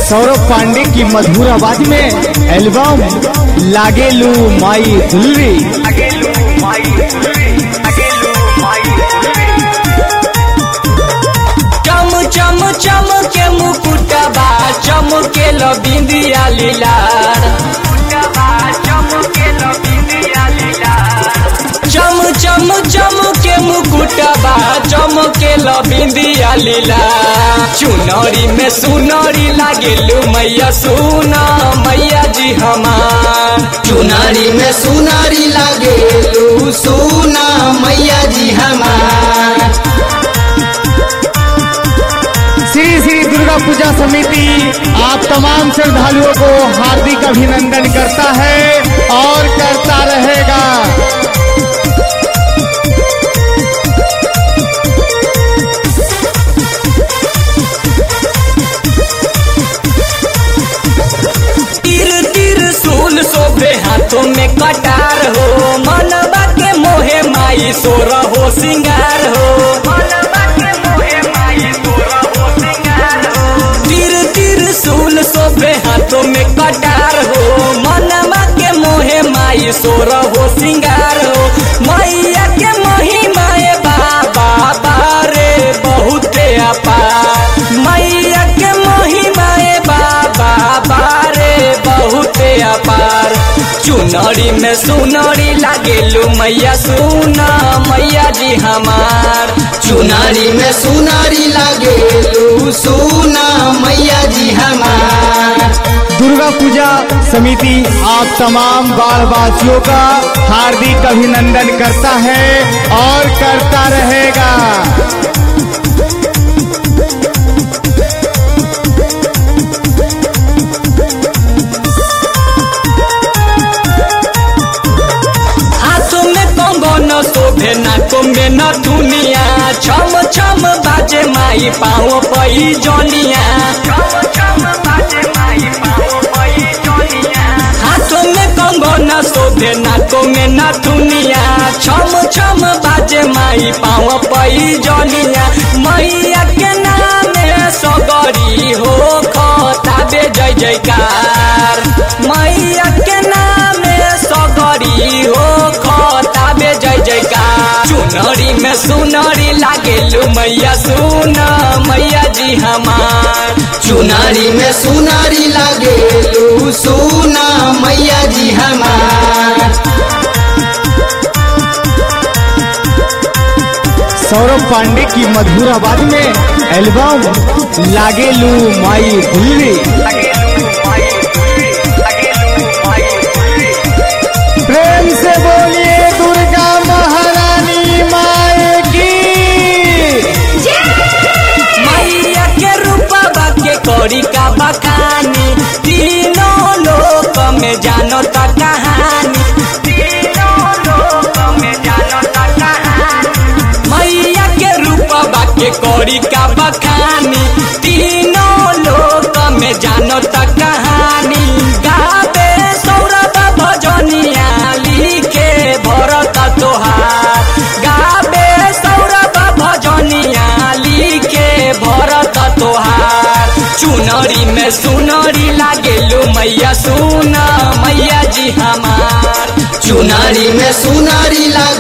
सौरभ पांडे की मधुर आवाज में एल्बम लागेलू माई दुलरी चम चम चम के मुकुटबा चम के लो बिंदिया लीलार चम चम चम के मुकुटबा चम के लो बिंदिया लीला चुनरी में सुनरी लागेलू मैया सुना मैया जी हमार चुनारी में सुनारी लागे लू सुना मैया जी हमार श्री श्री दुर्गा पूजा समिति आप तमाम श्रद्धालुओं को हार्दिक अभिनंदन करता है और करता रहेगा तीर तीर सूल शोभे हाथों में कटार हो मनबा के मोहे माई सोर हो सिंगार हो तीर तीर सूल शोभे हाथों में कटार हो मनबा के मोहे माई सोर हो सिंगार हो मैया के महिमाए बाबा बारे बहुते अपार मैया के महिमाए बाबा बारे बहुते अपार चुनरी में सुनरी लागेलू मैया सुना मैया जी हमार चुनारी में सुनारी लागे लू सुना मैया जी हमार दुर्गा पूजा समिति आप तमाम बाढ़वासियों का हार्दिक अभिनंदन करता है और करता रहेगा हाथों में कंगन शोभे नाकों में न दुनिया छम छम बाजे माई पाओ पई जनिया हाथों में कंगन शोभे नाकों में न दुनिया छम छम बाजे माई पाओ पई जनिया मैया के नाम सगरी हो खताबे जय जयकार मैया के नाम सगरी हो खताबे जय जयकार चुनरी में सुनरी लागेलू मैया सुन मैया जी हमार चुनारी में सुनारी लागे लू सुना मैया जी हमार सौरभ पांडे की मधुर आवाज में एल्बम लागेलू माई दुलरी प्रेम से बोलिए दुर्गा महारानी माए की मैया के रूपा के कौड़ी का बखानी तीनों लोक में जानो ता कहानी मैया के रूपा के कौड़ी का बखानी तीनों लोक में जानो ता कहानी गावे सौरभ भजनिया लिखे भरत तोहार गावे सौरभ भजनिया लिखे भरत तोहार चुनरी में सुनरी लागेलू मैया सुना मैया जी हमार चुनारी में सुनारी लागे